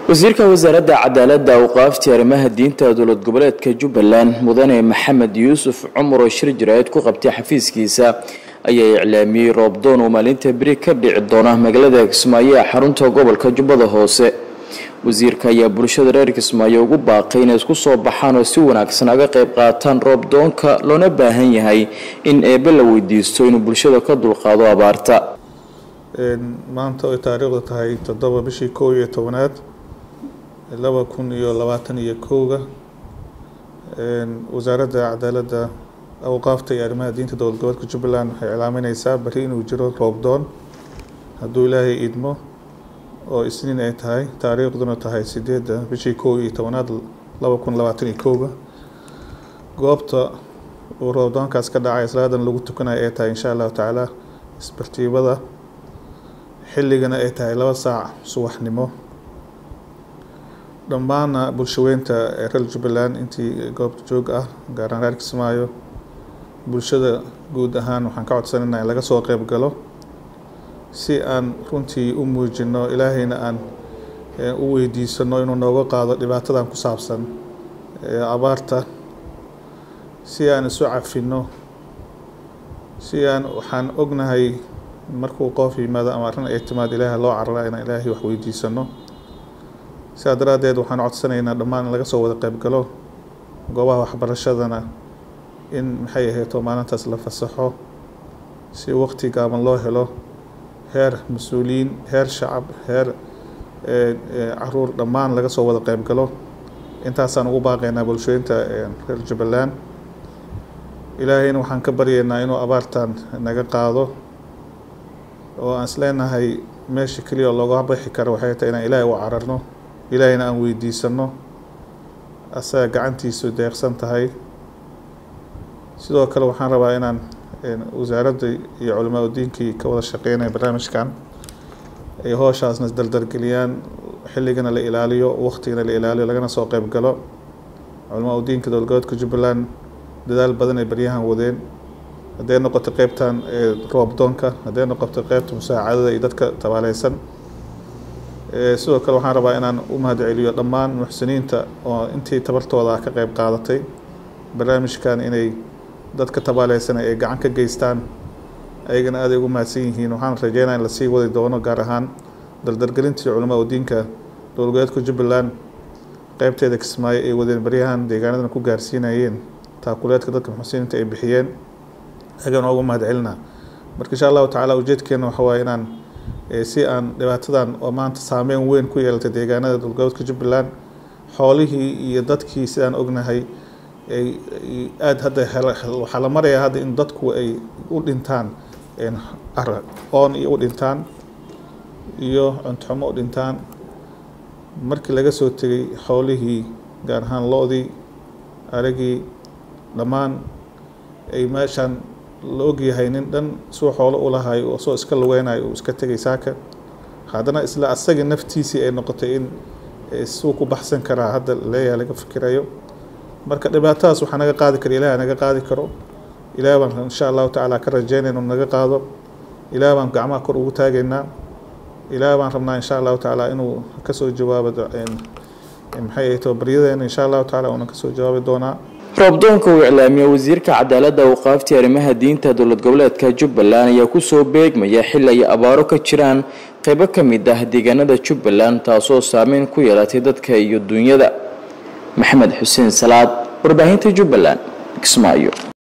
wasiirka wasaaradda cadaaladda awqaaftii arrimaha diinta dowlad goboleedka jubbaland mudane maxamed yuusuf cumar oo shir jaraa'id ku qabtay xafiiskiisa ayaa iclaamiyey roobdoon oo maalinta beri ka dhici doona magaalada kismaayo ee xarunta gobolka jubbada hoose wasiirka ayaa bulshada reer kismaayo ugu baaqay inay isku soo baxaan oo si wanaagsan aga qayb qaataan roobdoonka loona baahan yahay in eebbe la weydiisto inuu bulshada ka dulqaado abaarta maanta ay taariikhdu tahay toddoba bishii kow iyo tobanaad laba kun iyo labaatan iyo kowga wasaaradda cadaaladda awqaafta iyo arrimaha diinta dowlad goboleedka jubbaland waxay iclaamineysaa bari inuu jiro roobdoon hadduu ilaahay idmo oo isniin ay tahay taariikhduna tahay sideedda bishii kow iyo tobanaad laba kun labaatan iyo kowga goobta uu roobdoonkaas ka dhacay salaadan lagu tukanayo ay tahay insha allahu tacaala isbartiibada xilligana ay tahay laba saac subaxnimo dhammaana bulshaweynta ee reer jubbaland intii goobta joog ah gaaraan reer kismaayo bulshada guud ahaan waxaan ka codsanayna in laga soo qeyb galo si aan runtii u muujino ilaahayna aan u weydiisano inuu nooga qaado dhibaatadan ku saabsan abaarta si aan isu cafino si aan waxaan ognahay markuu qoof yimaado ama arrin ay timaad ilaaha loo carara inaan ilaahay wax weydiisano sidaa daraaddeed waxaan codsanaynaa dhammaan in laga soo wada qeyb galo goobaha waxbarashadana in maxay ahayto maalintaas la fasaxo si waqti gaaban loo helo heer mas-uuliyiin heer shacab heer caruur dhammaan laga soo wada qeyb galo intaasaan ugu baaqaynaa bulshooyinta reer jubbaland ilaahayna waxaan ka baryaynaa inuu abaartan naga qaado oo aan isleenahay meesha keliya oo looga bixi karo waxay tahay inaan ilaahay u cararno ilaahayna aan weydiisano asaga gacantiisu deeqsan tahay sidoo kale waxaan rabaa inaan wasaaradda iyo culimaa udiinkii ka wada shaqeynaya barnaamijkan ay hooshaasna isdaldargeliyaan xilligana la ilaaliyo waqtigana la ilaaliyo lagana soo qeyb galo culimaa udiinka dowlad goboleedka jubbaland dadaal badan ay baryahan wadeen hadday noqoto qeybtan roobdoonka hadday noqoto qeybta musaacadada iyo dadka tabaaleysan sidoo kale waxaan rabaa inaan u mahad celiyo dhammaan muxsiniinta oo intii tabartooda ka qeyb qaadatay barnaamijkan inay dadka tabaaleysan ay gacan ka geystaan ayagana aaday ugu mahadsan yihiin waxaan rajeynaya in lasii wadi doono gaar ahaan dardargelintii culamaa udiinka dowlad goboleedka jubbaland qeybteeda kismaayo ay wadeen baryahan deegaanadan ku gaarsiinayeen taakuleedka dadka muxsiniinta ay bixiyeen ayagana ugu mahad celina marka insha allahu tacaala ujeedkeena waxa waaye inaan si aan dhibaatadan oo maanta saameyn weyn ku yeelatay deegaanada dowlad goboleedka jubbaland xoolihii iyo dadkii sidaan ognahay ay aada hadda waxaa la marayaa hadda in dadku ay u dhintaan oon iyo u dhintaan iyo cuntoxumo u dhintaan markii laga soo tegay xoolihii gaar ahaan lo-dii aragii dhammaan ay meeshaan la ogyahay nin dhan suu xoolo u lahay oo soo iska lugeynayo uu iska tegay saaka haddana isla asagii naftiisii ay noqotay in suu ku baxsan karaa hadda leeyahay laga fikirayo marka dhibaatadaas waxaa naga qaadi kara ilaah naga qaadi karo ilaah baan insha allahu tacaala ka rajeynayna inu naga qaado ilaah baan gacmaha kor ugu taagaynaa ilaah baan rabnaa insha allahu tacaala inuu kasoo jawaabo maxay ahayto baryadeena insha allahu tacaala uuna kasoo jawaabi doonaa roobdoonka uu iclaamiye wasiirka cadaaladda awqaaftii arrimaha diinta dowlad goboleedka jubbaland ayaa kusoo beegmaya xil ay abaaro ka jiraan qaybo ka mid ah deegaanada jubbaland taasoo saameyn ku yeelatay dadka iyo duunyada maxamed xuseen salaad warbaahinta jubbaland kismaayo